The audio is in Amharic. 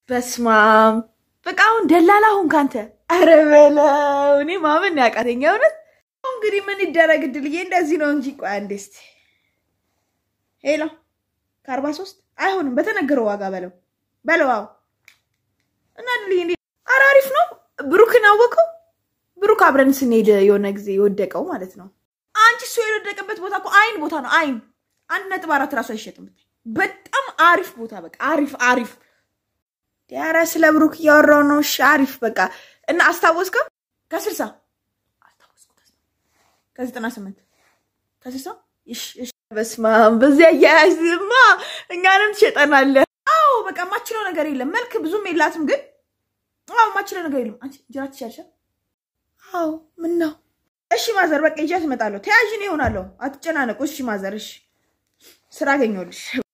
በስማም በቃ አሁን ደላላ ሁን ካንተ። ኧረ በለው እኔ ማመን ያቃተኛ እውነት። አሁን እንግዲህ ምን ይደረግ እድልዬ፣ እንደዚህ ነው እንጂ። ቆይ አንዴ እስኪ ሄሎ፣ ከአርባ ሶስት አይሆንም በተነገረው ዋጋ በለው በለው። አዎ እና እድልዬ እንዴ፣ ኧረ አሪፍ ነው። ብሩክን አወቀው። ብሩክ አብረን ስንሄድ የሆነ ጊዜ የወደቀው ማለት ነው። አንቺ እሱ የወደቀበት ቦታ እኮ አይን ቦታ ነው። አይን አንድ ነጥብ አራት ራሱ አይሸጥም። በጣም አሪፍ ቦታ በቃ አሪፍ አሪፍ ኧረ ስለ ብሩክ እያወራሁ ነው። እሺ አሪፍ በቃ እና አስታወስከው? ከስልሳ ከዘጠና ስምንት ከስልሳ በስመ አብ በዚያ አያያዝማ እኛንም ትሸጠናለህ። አዎ በቃ ማችለው ነገር የለም። መልክ ብዙም የላትም ግን አዎ ማችለው ነገር የለም። አንቺ ጅራት ትሻልሻል። አዎ ምን ነው? እሺ ማዘር በቃ ይዣት እመጣለሁ። ተያዥን ይሆናለሁ። አትጨናነቁ። እሺ ማዘር እሺ ስራ አገኘሁልሽ።